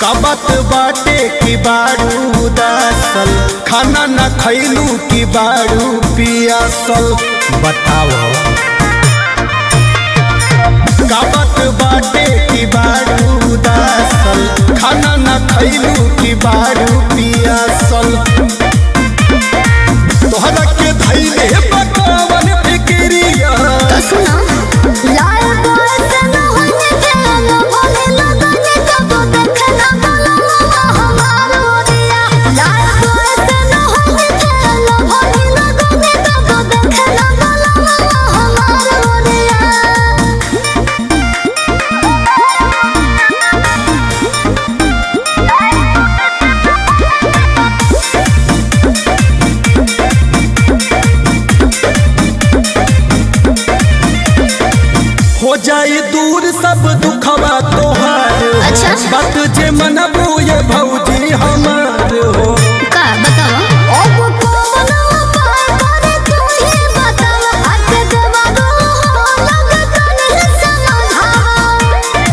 सबत बाटे की बारू उदासल खाना न खैलू की बारू पियासल बताओ सबत बाटे की बारू उदासल खाना न खैलू की बारू पियासल तोहरा के धैले बकावन फिक्रिया तो सुनो लाल बोल से न होने देना बोले लगने कब देखना बोला हमार ओरिया लाल बोल से न होने देना बोले लगने कब देखना बोला हमार ओरिया हो जाए दूर सब दुखवा तोहार अच्छा। बात जे मनबू ये भौजी हमार हो का बताओ अब कौन उपाय करे तू ही बताओ हाथ जवाब हो लग कने समाधान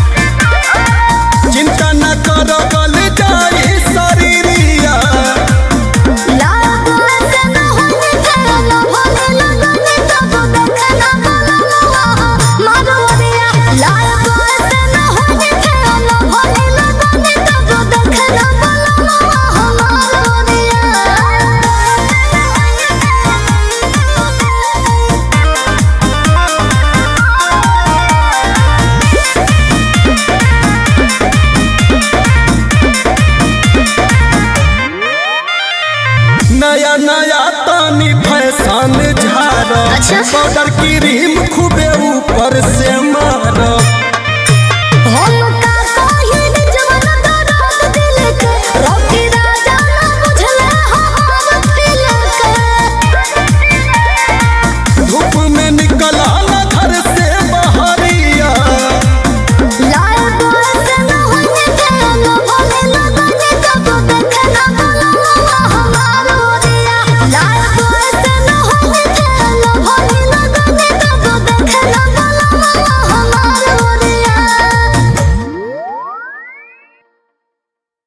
चिंता न कर गल जाए शरीरिया लाल से न होने देना भोले लगने तब देखना बोला मारो दिया लाल से न होने देना भोले लगने तब देखना बोला हमारो दिया नया नया तानी फैशन झार अच्छा। पाउडर क्रीम खूबे ऊपर से मार हम